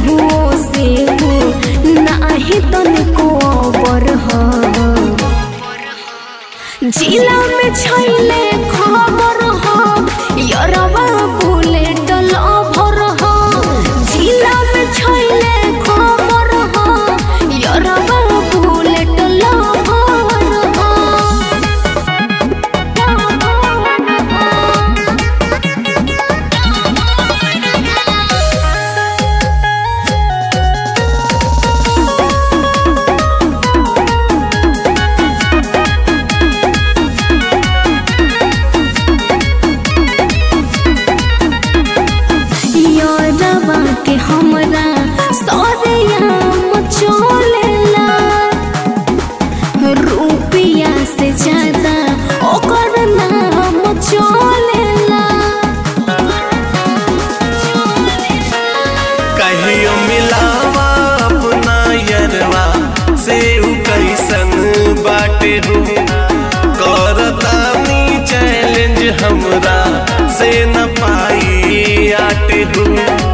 केहुओ से हो नाही तनिको अबर ह जिला में छैले खबर ह यरवा बुलेट लभर ह जिला में छैले खबर ह यरवा बुलेट लभर ह यरवा के हमरा सौरया मचोलेला रुपिया से ज्यादा ओकर नाम चलेला कहियो मिलावा अपना यरवा से उ कैसन बाटे हो करतानी चैलेंज हमरा से न पाई आटे हो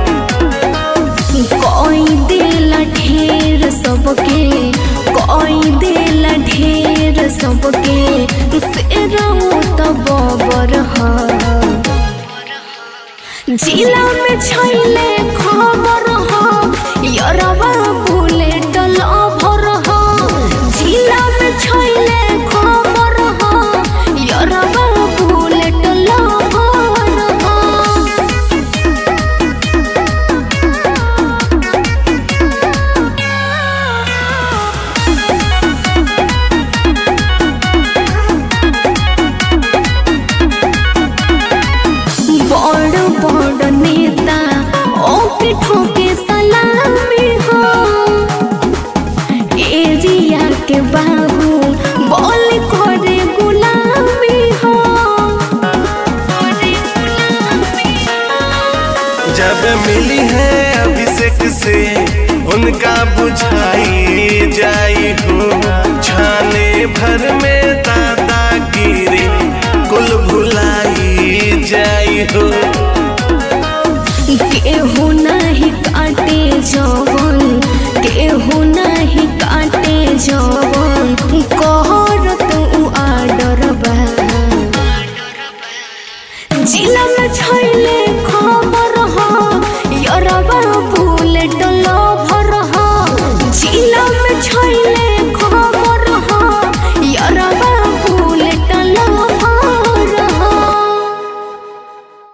कोई देला ढेर सबके कोई देला ढेर सबके से रहू तो बबर ह जिला में छैले खबर ह यरवा बुलेट लभर ह जिला में छैले खबर ह यरवा बुलेट लभर ह बड़ बड़ नेता ओके ठोके सलामी हो एरिया के बाबू बोल करे गुलामी हो जब मिली है अभिषेक से उनका बुझाई जाई हो छाने भर में दादागिरी कुल भुलाई जाई हो